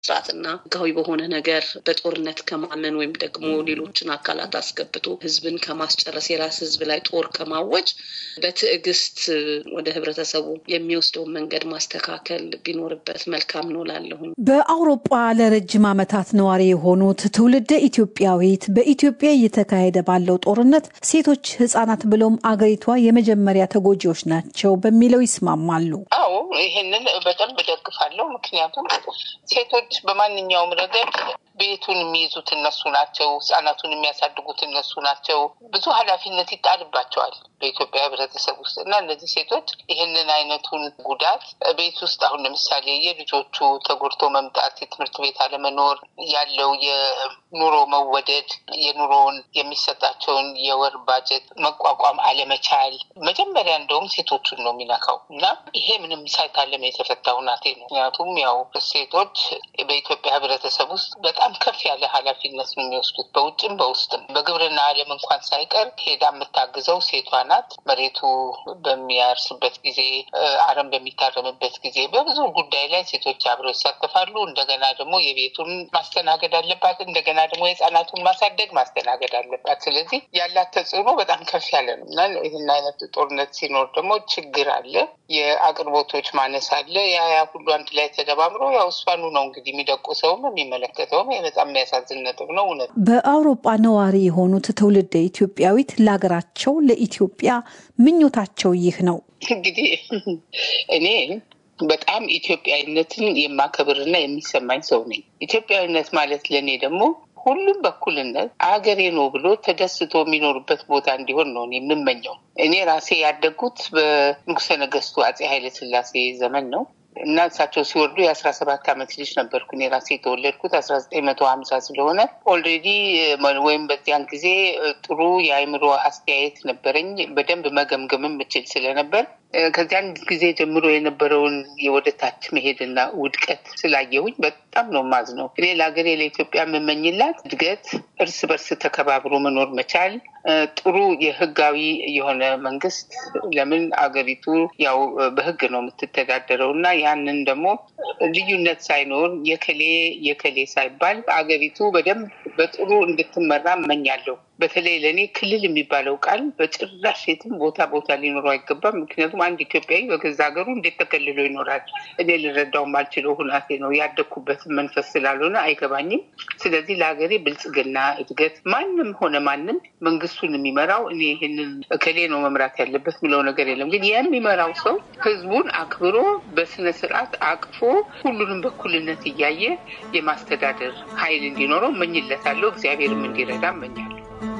ስርዓትና ህጋዊ በሆነ ነገር በጦርነት ከማመን ወይም ደግሞ ሌሎችን አካላት አስገብቶ ህዝብን ከማስጨረስ የራስ ህዝብ ላይ ጦር ከማወጅ በትዕግስት ወደ ህብረተሰቡ የሚወስደውን መንገድ ማስተካከል ቢኖርበት መልካም ነው ላለሁኝ። በአውሮፓ ለረጅም ዓመታት ነዋሪ የሆኑት ትውልደ ኢትዮጵያዊት በኢትዮጵያ እየተካሄደ ባለው ጦርነት ሴቶች፣ ህጻናት ብሎም አገሪቷ የመጀመሪያ ተጎጂዎች ናቸው በሚለው ይስማማሉ። አዎ ይህንን በደንብ እደግፋለሁ። ምክንያቱም ሴቶች በማንኛውም ረገድ ቤቱን የሚይዙት እነሱ ናቸው። ህጻናቱን የሚያሳድጉት እነሱ ናቸው። ብዙ ኃላፊነት ይጣልባቸዋል በኢትዮጵያ ህብረተሰብ ውስጥ እና እነዚህ ሴቶች ይህንን አይነቱን ጉዳት ቤት ውስጥ አሁን ለምሳሌ የልጆቹ ተጎድቶ መምጣት፣ የትምህርት ቤት አለመኖር፣ ያለው የኑሮ መወደድ፣ የኑሮውን የሚሰጣቸውን የወር ባጀት መቋቋም አለመቻል መጀመሪያ እንደውም ሴቶቹን ነው የሚነካው እና ይሄ ምንም ሳይታለም የተፈታ ሁናቴ ነው። ምክንያቱም ያው ሴቶች በኢትዮጵያ ህብረተሰብ ውስጥ በጣም ከፍ ያለ ኃላፊነት ነው የሚወስዱት በውጭም በውስጥም። በግብርና ዓለም እንኳን ሳይቀር ሄዳ የምታግዘው ሴቷ ናት። መሬቱ በሚያርስበት ጊዜ፣ አረም በሚታረምበት ጊዜ በብዙ ጉዳይ ላይ ሴቶች አብረው ይሳተፋሉ። እንደገና ደግሞ የቤቱን ማስተናገድ አለባት። እንደገና ደግሞ የህፃናቱን ማሳደግ ማስተናገድ አለባት። ስለዚህ ያላት ተጽዕኖ በጣም ከፍ ያለ ነው እና ይህን አይነት ጦርነት ሲኖር ደግሞ ችግር አለ፣ የአቅርቦቶች ማነስ አለ። ያ ያ ሁሉ አንድ ላይ ተደማምሮ ያው እሷኑ ነው እንግዲህ የሚደቁሰውም የሚመለከተውም በጣም የሚያሳዝን ነጥብ ነው። እውነት በአውሮፓ ነዋሪ የሆኑት ትውልደ ኢትዮጵያዊት ለሀገራቸው ለኢትዮጵያ ምኞታቸው ይህ ነው። እንግዲህ እኔ በጣም ኢትዮጵያዊነትን የማከብርና የሚሰማኝ ሰው ነኝ። ኢትዮጵያዊነት ማለት ለእኔ ደግሞ ሁሉም በኩልነት አገሬ ነው ብሎ ተደስቶ የሚኖርበት ቦታ እንዲሆን ነው የምመኘው። እኔ ራሴ ያደግኩት በንጉሠ ነገሥቱ አፄ ኃይለ ሥላሴ ዘመን ነው እና እሳቸው ሲወርዱ የአስራ ሰባት ዓመት ልጅ ነበርኩ። እኔ ራሴ የተወለድኩት አስራ ዘጠኝ መቶ ሀምሳ ስለሆነ ኦልሬዲ ወይም በዚያን ጊዜ ጥሩ የአእምሮ አስተያየት ነበረኝ። በደንብ መገምገምም ምችል ስለነበር ከዚያን ጊዜ ጀምሮ የነበረውን የወደታች መሄድና ውድቀት ስላየሁኝ በጣም ነው ማዝነው። እኔ ለሀገሬ ለኢትዮጵያ የምመኝላት እድገት፣ እርስ በርስ ተከባብሮ መኖር መቻል፣ ጥሩ የህጋዊ የሆነ መንግስት። ለምን አገሪቱ ያው በህግ ነው የምትተዳደረው እና ያንን ደግሞ ልዩነት ሳይኖር የከሌ የከሌ ሳይባል አገሪቱ በደንብ በጥሩ እንድትመራ እመኛለሁ። በተለይ ለእኔ ክልል የሚባለው ቃል በጭራሽ የትም ቦታ ቦታ ሊኖረው አይገባም። ምክንያቱም አንድ ኢትዮጵያዊ በገዛ ሀገሩ እንዴት ተከልሎ ይኖራል? እኔ ልረዳው ማልችለው ሁናቴ ነው። ያደግኩበትን መንፈስ ስላልሆነ አይገባኝም። ስለዚህ ለሀገሬ ብልጽግና፣ እድገት ማንም ሆነ ማንም መንግስቱን የሚመራው እኔ ይህንን እከሌ ነው መምራት ያለበት ምለው ነገር የለም። ግን የሚመራው ሰው ህዝቡን አክብሮ በስነ ስርዓት አቅፎ ሁሉንም በኩልነት እያየ የማስተዳደር ኃይል እንዲኖረው እመኝለታለሁ። እግዚአብሔርም እንዲረዳ እመኛለሁ።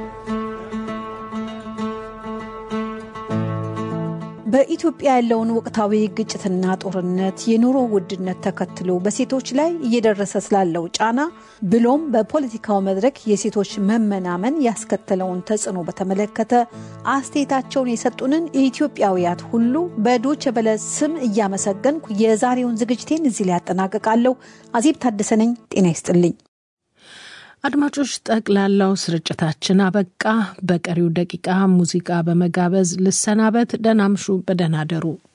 በኢትዮጵያ ያለውን ወቅታዊ ግጭትና ጦርነት፣ የኑሮ ውድነት ተከትሎ በሴቶች ላይ እየደረሰ ስላለው ጫና ብሎም በፖለቲካው መድረክ የሴቶች መመናመን ያስከተለውን ተጽዕኖ በተመለከተ አስተያየታቸውን የሰጡንን ኢትዮጵያውያት ሁሉ በዶቼ ቬለ ስም እያመሰገንኩ የዛሬውን ዝግጅቴን እዚህ ላይ ያጠናቅቃለሁ። አዜብ ታደሰ ነኝ። ጤና ይስጥልኝ። አድማጮች፣ ጠቅላላው ስርጭታችን አበቃ። በቀሪው ደቂቃ ሙዚቃ በመጋበዝ ልሰናበት። ደህና ምሹ፣ በደህና ደሩ።